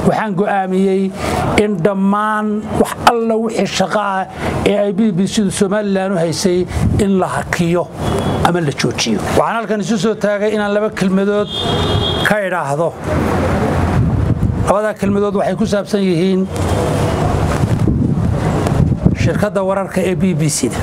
waxaan go'aamiyey in dhammaan wax alla wixii shaqo ah ee ay b b c-du somalilan u haysay in la hakiyo ama la joojiyo waxaan halkan isu soo taagay inaan laba kelmadood ka idhaahdo labadaa kelmadood waxay ku saabsan yihiin shirkadda wararka ee b b c-da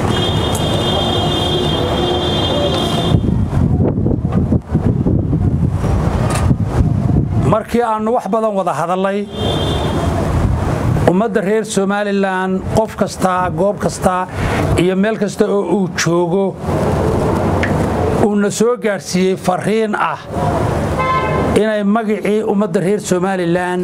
markii aannu wax badan wada hadallay ummadda reer somalilan qof kastaa goob kastaa iyo meel kasta oo uu joogo uuna soo gaadhsiiyey farriin ah inay magicii ummadda reer somalilan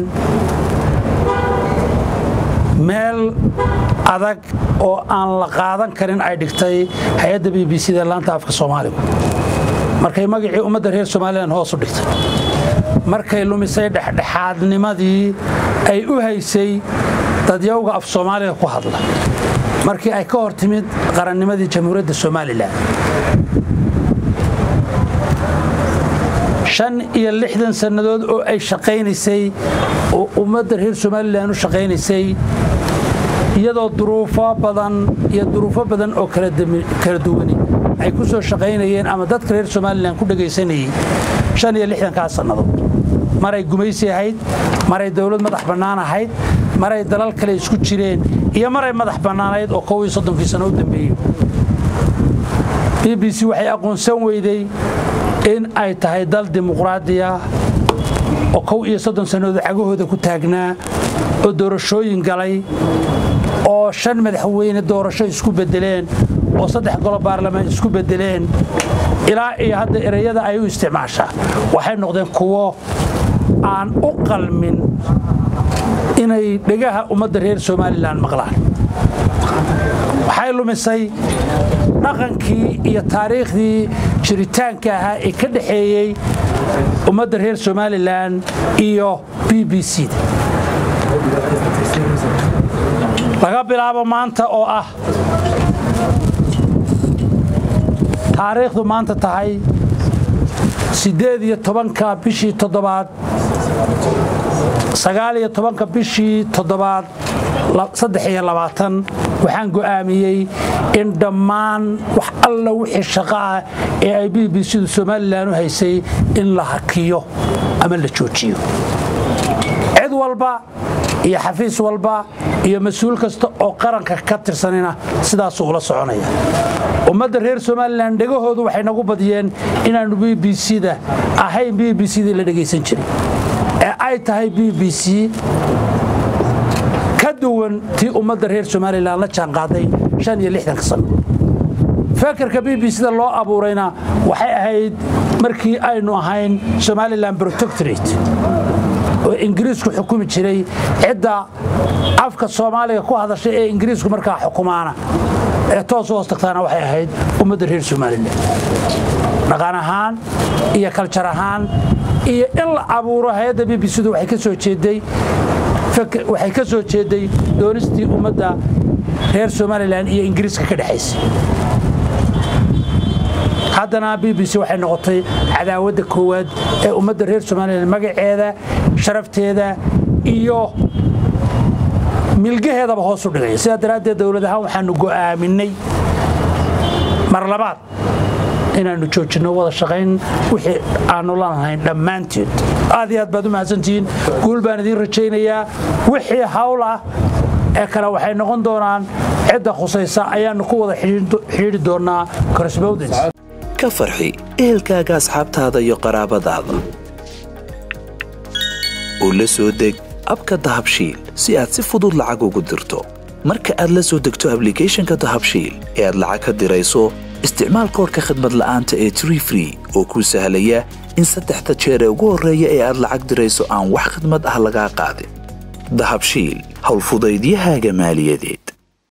meel adag oo aan la qaadan karin ay dhigtay hay-adda b b c da laanta afka soomaaligu markay magicii ummadda reer somalilan hoos u dhigtay markay lumisay dhexdhexaadnimadii ay u haysay dadyawga af soomaaliga ku hadla markii ay ka hor timid qarannimadii jamhuuriyadda somalilan shan iyo lixdan sannadood oo ay shaqaynaysay oo ummadda reer somalilan u shaqaynaysay iyadoo duruufo badan iyo duruufo badan oo kala duwani ay ku soo shaqaynayeen ama dadka reer somalilan ku dhegaysanayey shan iyo lixdankaa sannadood maray gumaysi ahayd maray dowlad madax bannaan ahayd maray dalal kale isku jireen iyo maray madax bannaanayd oo kow iyo soddonkii sano u dambeeyey b b c waxay aqoonsan weyday in ay tahay dal dimuqraadiya oo kow iyo soddon sannadood cagahooda ku taagnaa oo doorashooyin galay oo shan madaxweyne doorasho isku beddeleen oo saddex golo baarlamaan isku beddeleen ilaa iyo hadda ereyada ay u isticmaashaa waxay noqdeen kuwo aan u qalmin inay dhegaha ummadda reer somalilan maqlaan waxay lumisay dhaqankii iyo taariikhdii jiritaanka ahaa ee ka dhexeeyey ummadda reer somalilan iyo b b c da laga bilaabo maanta oo ah taariikhdu maanta tahay siddeed iyo tobanka bishii toddobaad sagaal iyo tobanka bishii toddobaad saddex iyo labaatan waxaan go'aamiyey in dhammaan wax alla wixii shaqo ah ee ay b b c-du somalilan u haysay in la hakiyo ama la joojiyo cid walba iyo xafiis walba iyo mas-uul kasta oo qaranka ka tirsanina sidaasuu ula soconaya ummadda reer somalilan dhegahoodu waxay nagu badiyeen inaannu b b c da ahayn b b c dii la dhegaysan jiray ee ay tahay b b c ka duwan tii ummadda reer somalilan la jaanqaaday shan iyo lixdanka sano fekerka b b c da loo abuurayna waxay ahayd markii aynu ahayn somalilan protectorate oo ingiriisku xukumi jiray cidda afka soomaaliga ku hadashay ee ingiriisku markaa xukumaana ee toos u hoos tagtaana waxay ahayd ummadda reer somalilan dhaqan ahaan iyo kaljar ahaan iyo in la abuuro hay-adda b b c-du waxay ka soo jeeday waxay ka soo jeeday doonistii ummadda reer somalilan iyo ingiriiska ka dhexaysay haddana b b c waxay noqotay cadaawadda koowaad ee ummadda reer somalilan magaceeda sharafteeda iyo milgaheedaba hoos u dhigaya sidaa daraaddeed dowlad ahaan waxaanu go'aaminay mar labaad inaannu joojinno wada shaqayn wixii aannu lanahayn dhammaanteed aad iyo aad baad u mahadsantihiin guul baan idiin rajaynayaa wixii hawl ah ee kale waxay noqon doonaan cidda khusaysa ayaannu ku wada xidhiidhi doonnaa correspondence ka farxi ehelkaaga asxaabtaada iyo qaraabadaada oo la soo deg abka dahabshiil si aad si fudud lacag ugu dirto marka aad la soo degto ablicathonka dahabshiil ee aad lacag ka dirayso isticmaal koorka khadmad la'aanta ee tree free oo kuu sahlaya in saddexda jeer ee ugu horreeya ee aad lacag dirayso aan wax khidmad ah lagaa qaadin dahabshiil howlfudaydiyahaaga maaliyadeed